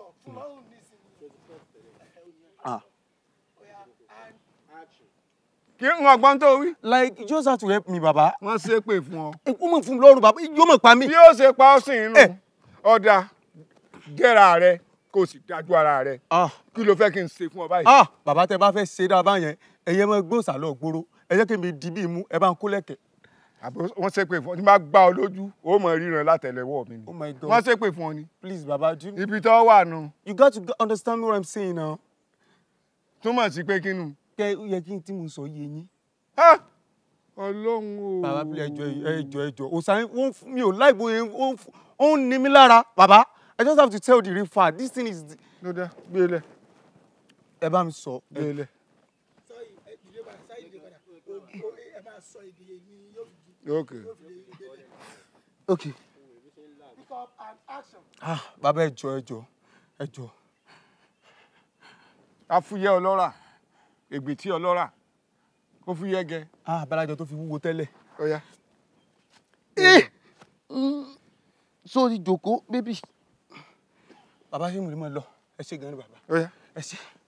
fún márùn nísìnyí. ah Oya, and kí n ọgbọ́n tó wí. like you just have to help me baba wọ́n ṣépè fún ọ. ikú mọ̀ fún mi lọ́rùn baba yóò mọ̀ pa mí. bí ó ṣe pa ọ́ sí inú Eh. ọ̀dà gẹ́ra rẹ kó o sì dájú ara rẹ ah kí ló fẹ́ kí n ṣe fún ọ báyìí. ah baba tẹ bá fẹ́ ṣe dáa yẹn ẹ̀yẹ́ mọ gbóòsà lọ gbóró ẹ jẹ́ kí mi di bí imú ẹ bá ń kó lẹ̀kẹ̀. àbí wọ́n ṣépè fún ọ tí bá gbá ọ lójú ó mọ ríran látẹ̀lẹ́wọ́ mi ni oh my god wọ́n ṣépè fún ọ ni please baba do you, ibi tó wà nù you got to understand what i'm saying now. túmọ̀ sí pé kínú. kẹ ó yẹ kí n tí mo sọ yé yín. Ah! ọlọ́run o. baba bí ẹjọ ẹjọ ẹjọ òsàn wọn fún mi ò láì bóyá ó ń fún- ó ń ní mi lára baba i just have to tell the real fact this thing is ló dá gbé lẹ̀ ẹ bá mi sọ. gbé lẹ̀. sorry, ẹ dìde padà, sáyé dìde padà. O- o- ẹ máa sọ èdè yẹn ni yóò fi di- ok yóò fi lè délẹ̀. ok Pick up and action. ah baba ẹjọ ẹjọ ẹjọ afúyẹ́ ọlọ́rà ègbètí ọlọ́rà ó fúyẹ́ gẹ ah abalajọ tó fi wúwo tẹ́lẹ̀. ọ̀ya. sórí jòkó bébì. baba ṣé mo lè máa lọ ẹ ṣe gan ni baba ọ̀ya. ẹ ṣe.